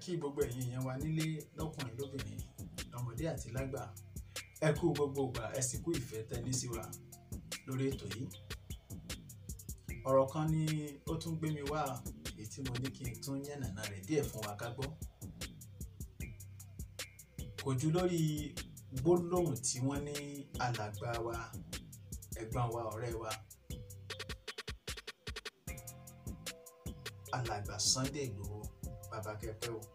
kí gbogbo ẹ̀yin èèyàn wa nílé lọ́kùnrin lóbìnrin lọ́mọdé àti lágbà ẹ kú gbogbo ìgbà ẹ sì kú ìfẹ́ tẹ́lẹ̀ sí wa lórí ètò yìí ọ̀rọ̀ kan ni ó tún gbé mi wá èyí tí mo ní kí n tún yànnàná rẹ̀ díẹ̀ fún wa ká gbọ́ kò jù lórí gbólóhùn tí wọ́n ní alàgbà wa ẹ̀gbọ́n wa ọ̀rẹ́ wa alàgbà Sunday Igboho bàbá kẹpẹ o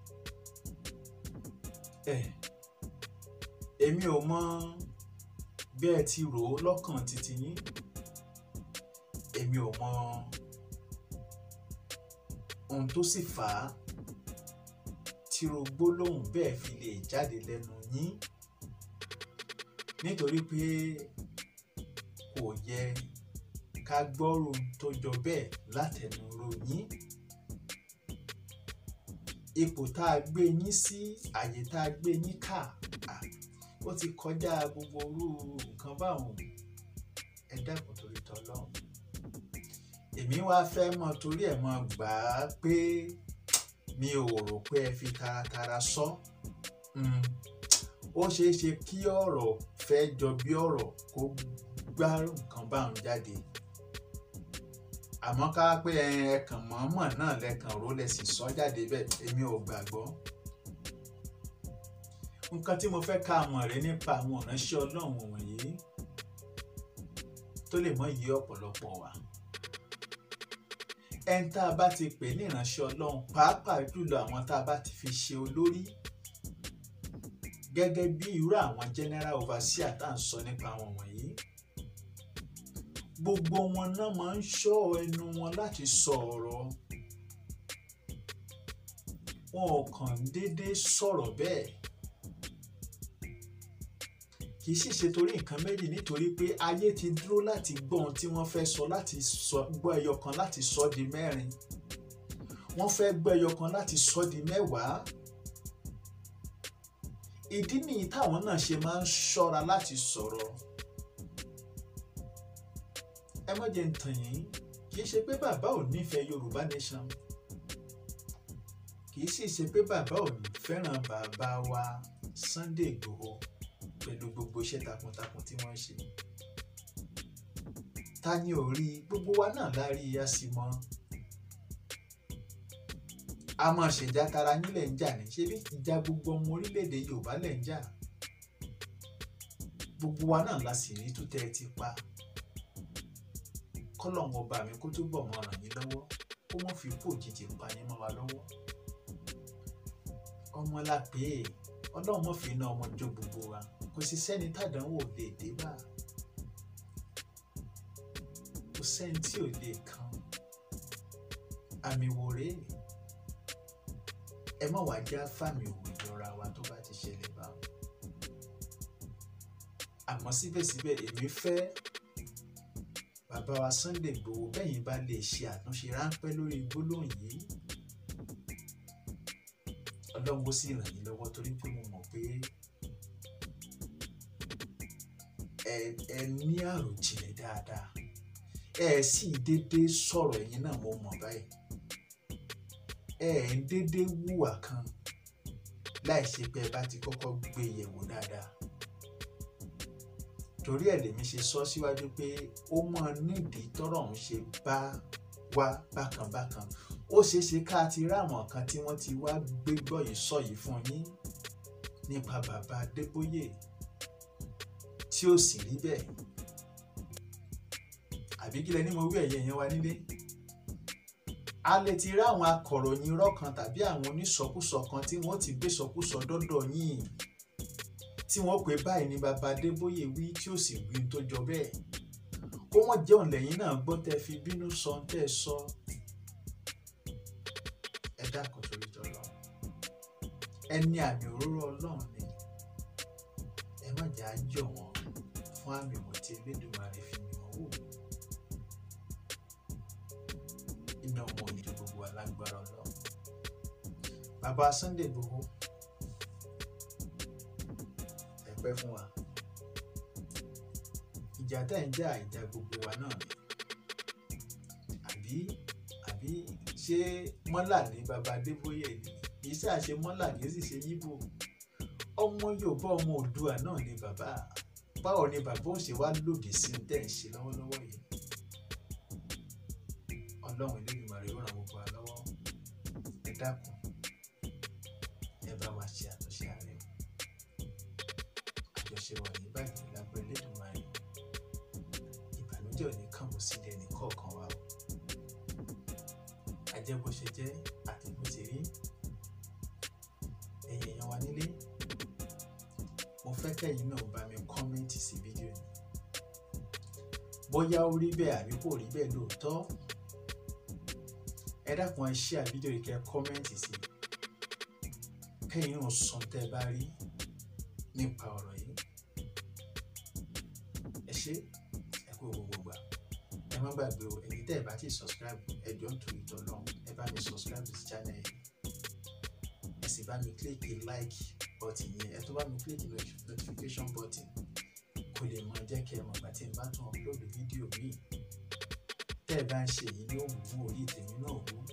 ẹ èmi ò mọ bí ẹ ti rò ó lọ́kàn títí yín èmi ò mọ ohun tó sì fà á tíro gbólóhùn bẹ́ẹ̀ fi lè jáde lẹ́nu yín nítorí pé kò yẹ ká gbọ́rò tó jọ bẹ́ẹ̀ látẹnu ròyìn ipò tá a gbé yín sí àyè tá a gbé yín kà ó ti kọjá gbogbo orú nǹkan báwọn ẹ dákun torí tọlọ́run èmi wá fẹ́ mọ torí ẹ̀ mọ gbà á pé mi ò rò pé ẹ fi taratara sọ ó ṣeé ṣe kí ọ̀rọ̀ fẹ́ jọ bí ọ̀rọ̀ kó gbá nǹkan báwọn jáde àmọ́ ká pé ẹ̀ẹ̀kan mọ̀ọ́mọ̀ náà lẹ́ẹ̀kan ró lẹ̀ sì sọ jáde bẹ́ẹ̀ èmi ò gbàgbọ́. nǹkan tí mo fẹ́ ká mọ̀ rẹ nípa àwọn ìránṣẹ́ ọlọ́run wọ̀nyí tó lè mọ iye ọ̀pọ̀lọpọ̀ wa. ẹni tá a bá ti pè ní ìránṣẹ́ ọlọ́run pàápàá jùlọ àwọn tá a bá ti fi ṣe olórí gẹ́gẹ́ bí irú àwọn general overseer tá à ń sọ nípa àwọn wọ̀nyí gbogbo wọn náà máa ń ṣọ́ ẹnu wọn láti sọ ọ̀rọ̀ wọn ò kàn déédéé sọ̀rọ̀ bẹ́ẹ̀ kì í sì ṣe torí nǹkan méjì nítorí pé ayé ti dúró láti gbọ́ ohun tí wọ́n fẹ́ sọ láti sọ gbọ́ ẹyọ kan láti sọ di mẹ́rin wọ́n fẹ́ gbọ́ ẹyọ kan láti sọ di mẹ́wàá ìdí nìyí táwọn náà ṣe máa ń ṣọ́ra láti sọ̀rọ̀ ẹ má jẹ́ ń tàn yín kì í ṣe pé bàbá ò nífẹ̀ẹ́ Yorùbá nation kì í sì ṣe pé bàbá ò ní fẹ́ràn bàbá wa Sunday Igboho pẹ̀lú gbogbo iṣẹ́ takuntakun tí wọ́n ń ṣe ta ni ò rí gbogbo wa náà la rí a sì mọ̀ a máa ṣèjà tara yín lẹ̀ ń jà ní ṣé bí ìjà gbogbo ọmọ orílẹ̀-èdè Yorùbá lẹ̀ ń jà gbogbo wa náà la sì rí tó tẹ́ ẹ ti pa kọ́lọ́hún ọba mi kó túbọ̀ mọ́ ràn yín lọ́wọ́ kó mọ́ fi kú òjijì pa yín mọ́ wa lọ́wọ́ ọmọ la pè é ọlọ́run mọ́ fi iná ọmọ jó gbogbo wa kò sí sẹ́ni tàdánwò lè dé bá kò sẹ́ni tí ò lè kan àmì wò rèé ẹ má wàá já fàmì òwò ìjọra wa tó bá ti ṣẹlẹ̀ bá àmọ́ síbẹ̀síbẹ̀ èmi fẹ́ bàbá wa Sunday Igboho bẹ́yìn bá lè ṣe àtúnṣe ráńpẹ́ lórí gbólóhùn yìí ọlọ́run ó sì ràn yín lọ́wọ́ torí pé mo mọ̀ pé ẹ ẹ ní àròjinlẹ̀ dáadáa ẹ sì déédéé sọ̀rọ̀ ẹ̀yin náà mo mọ̀ báyìí ẹ ẹ ń déédéé wùwà kan láì ṣe pé ẹ bá ti kọ́kọ́ gbé yẹ̀wò dáadáa torí ẹ̀ lèmi ṣe sọ síwájú pé ó mọ nídìí tọ́rọ̀ ń ṣe bá wá bákanbákan ó ṣeé ṣe ká ti ráwọn kan tí wọ́n ti wá gbégbọ́ yìí sọ yìí fún yín nípa bàbá Adébóyè tí ó sì rí bẹ́ẹ̀ àbí kí lẹ ní mo wí ẹ̀yẹ yẹn wá nílé a lè ti ráwọn akọ̀ròyìn irọ́ kan tàbí àwọn onísọkúsọ kan tí wọ́n ti gbé sọkúsọ dọ́dọ̀ yín tí wọ́n pè báyìí ní baba Adébóyè wí tí ó sì wí tó jọ bẹ́ẹ̀ kó wọ́n jẹun lẹ́yìn náà gbọ́ tẹ́ fi bínú sọ tẹ́ sọ ẹ dákun torí tọlọ ẹni àmì òróró Ọlọ́run ni ẹ má jà á jọ wọn fún àmì wò tí Elédùmarè fi mi wọn wò iná ọmọ òyìnbó gbogbo alágbára Ọlọ́run bàbá Sunday Igboho pẹ́ fún wa ìjà tẹ́ ń jà ìjà gbogbo wa náà ni àbí àbí ṣé mọ́là ní baba Adébóyè ni kì í ṣe àṣemọ́là kì í sì ṣe yíbò ọmọ Yorùbá ọmọ Oòduà náà ni bàbá báwo ni bàbá ò ṣe wá lòdì sí ohun tẹ́ ẹ̀ ń ṣe lọ́wọ́lọ́wọ́ yìí Ọlọ́run Elédùmarè ó ràn gbogbo wa lọ́wọ́ ẹ dákun ẹ bá wa ṣe àtúnṣe ààrẹ àjọṣe wa ní báyìí lábẹ́ Elédùmarè ìbànújẹ́ ò ní kàn mọ́ sílẹ̀ ní kọ̀ọ̀kan wa o ajẹ́ bó ṣe jẹ́ àti bó ṣe rí ẹ̀yin èèyàn wa nílé mo fẹ́ kẹ́yìn náà bá mi kọ́mẹ́ǹtì sí fídíò yìí bóyá ó rí bẹ́ẹ̀ àbí kò rí bẹ́ẹ̀ lóòótọ́ ẹ dákun ẹ ṣí àfídíò yìí kẹ́ kọ́mẹ́ǹtì sí kẹ́yìn náà sọ tẹ́ ẹ bá rí nípa ọ̀rọ̀ yìí ẹ ṣé ẹ kú gbogbo gbà ẹ má gbàgbé o ẹ̀yin tẹ́ ẹ bá ti subscribe ẹ jọ̀ọ́ nítorí ìtọ́lọ́run ẹ bá mi subscribe sí channel yìí ẹ sì bá mi click like button yẹn ẹ tó bá mi click notification button kó lè máa jẹ́ kí ẹ mọ̀ gbà tí n bá tún upload fídíò míì tẹ́ ẹ bá ń ṣe èyí yóò mú orí tèmi náà wú